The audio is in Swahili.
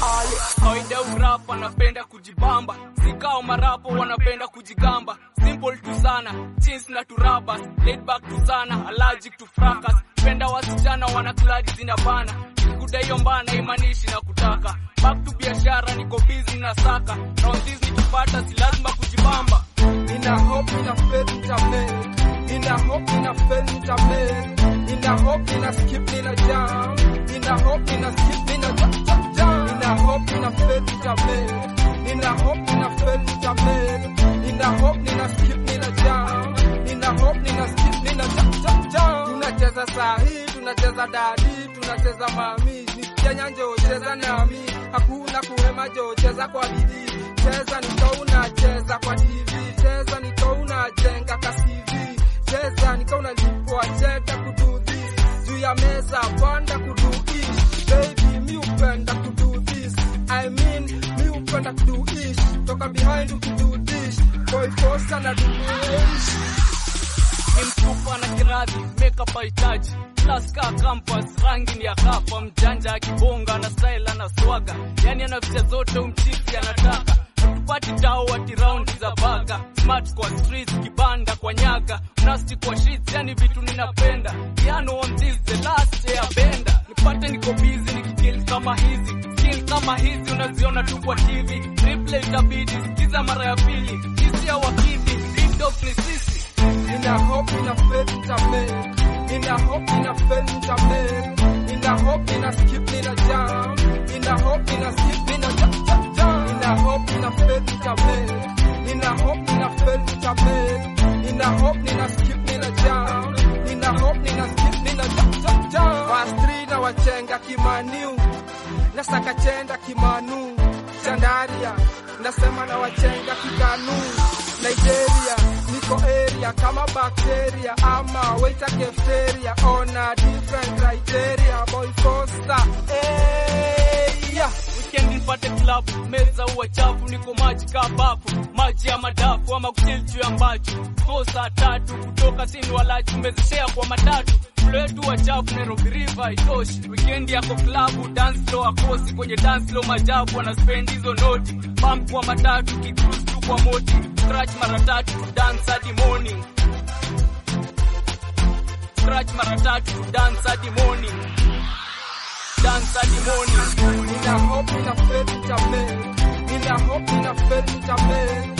ale kawaida urapa wanapenda kujibamba sikao marapo wanapenda kujigamba simple tu sana jeans na turabas laid back tu sana allergic to fracas penda wasichana wanakladi zinabana kuda hiyo mbana imanishi na kutaka back to biashara niko busy na saka rounds nikipata si lazima kujibamba Nina hope nina faith nitamake Nina hope nina faith nitamake Nina hope nina skip nina jam Nina hope nina skip nina jam jam jam Nina hope nina faith nitamake Nina hope nina faith nitamake Nina hope nina skip nina jam Nina hope nina skip nina jam jam jam Tunacheza sahi tunacheza dadi tunacheza mami Nisikia nyanjo cheza nami Hakuna kuhema jo cheza kwa bidii Cheza nika unacheza kwa TV Cheza nika unajenga ka CV Cheza nika unalipwa cheka kudo this Juu ya meza panda kudo ish Baby mi upenda kudo this I mean mi upenda kudo ish Toka behind ukido dish Boy force na do ish ni mtupa na kiradhi makeup hahitaji class ka campus rangi ni ya kapa mjanja akibonga na style na swaga yani ana vicha zote umchiki anataka tupati tao ati round za baga smart kwa streets kibanda kwa nyaga nasty kwa sheets yani vitu ninapenda piano on this the last year benda nipate niko busy nikikill kama hizi skill kama hizi unaziona tu kwa TV replay itabidi sikiza mara ya pili sisi ya wakidi big dog ni sisi Nina hope nina faith nitamake Nina hope nina faith nitamake Nina hope nina skip nina jam Nina hope nina skip nina jam jam jam Nina hope nina faith nitamake Nina hope nina faith nitamake Nina hope nina skip nina jam Nina hope nina skip nina jam jam jam Verse 3 na wachenga kimaniu Nasaka chenda kimanu Chandaria Nasema na wachenga kikanu Nigeria niko area kama bacteria ama waiter cafeteria on a different criteria boy Costa hey, yeah. weekend nipate club meza uwa chafu niko maji ka bafu maji ya madafu ama kuchil juu ya mbachu ko saa tatu kutoka sini walachi umezeshea kwa matatu mlo wetu wa chafu Nairobi River itoshi weekend yako klabu dance floor akosi kwenye dance floor majabu wana spend hizo noti pump kwa matatu kicruise tu kwa moti scratch mara tatu to dance hadi morning scratch mara tatu to dance hadi morning dance hadi morning Nina hope nina faith nitamake Nina hope nina faith nitamake